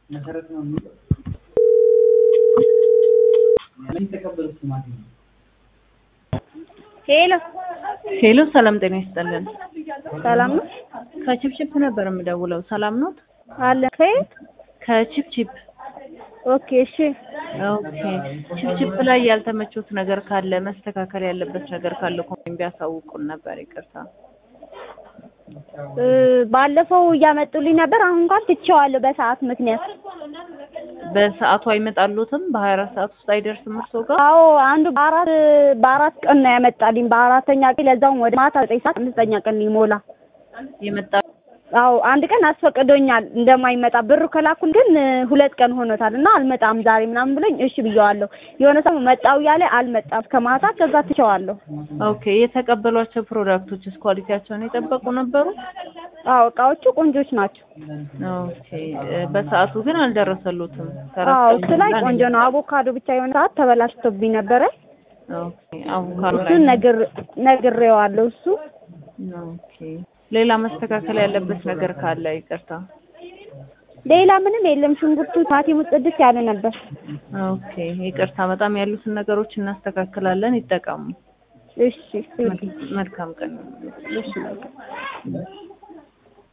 መሰረት ነው የሚለው የተቀበሉት ማለት ነው። ሄሎ ሄሎ ሰላም ጤና ይስጥልን። ሰላም ነው ከቺፕቺፕ ነበር የምደውለው። ሰላም ኖት? አለ ከየት? ከቺፕቺፕ ኦኬ እሺ ኦኬ። ቺፕቺፕ ላይ ያልተመቾት ነገር ካለ መስተካከል ያለበት ነገር ካለ ኮሜንት ቢያሳውቁን ነበር። ይቅርታ። እ ባለፈው እያመጡልኝ ነበር። አሁን እንኳን ትቼዋለሁ በሰዓት ምክንያት። በሰዓቱ አይመጣሉትም? በሀያ አራት ሰዓት ውስጥ አይደርስም እርሶ ጋር? አዎ አንዱ በአራት በአራት ቀን ነው ያመጣልኝ። በአራተኛ ቀን ለዛውም ወደ ማታ ዘጠኝ ሰዓት አምስተኛ ቀን ሊሞላ የመጣ አዎ አንድ ቀን አስፈቅዶኛል እንደማይመጣ ብሩ ከላኩል ግን እ ሁለት ቀን ሆኖታል እና አልመጣም ዛሬ ምናምን ብሎኝ እሺ ብየዋለሁ። የሆነ ሰው መጣው እያለ አልመጣም ከማታ ከዛ ትቼዋለሁ። ኦኬ። የተቀበሏቸው ፕሮዳክቶችስ ኳሊቲያቸውን የጠበቁ ነበሩ? አዎ እቃዎቹ ቆንጆች ናቸው። ኦኬ። እ በሰዓቱ ግን አልደረሰሉትም። አዎ እሱ ላይ ቆንጆ ነው። አቮካዶ ብቻ የሆነ ሰዓት ተበላሽቶብኝ ነበረ። ኦኬ። አቮካዶ ላይ እሱን ነግር ነግሬዋለሁ እሱ ኦኬ። ሌላ መስተካከል ያለበት ነገር ካለ ይቅርታ። ሌላ ምንም የለም። ሽንኩርቱ ቲማቲሙ ጽድት ያለ ነበር። ኦኬ። ይቅርታ። በጣም ያሉትን ነገሮች እናስተካክላለን። ይጠቀሙ። እሺ መልካም ቀን። እሺ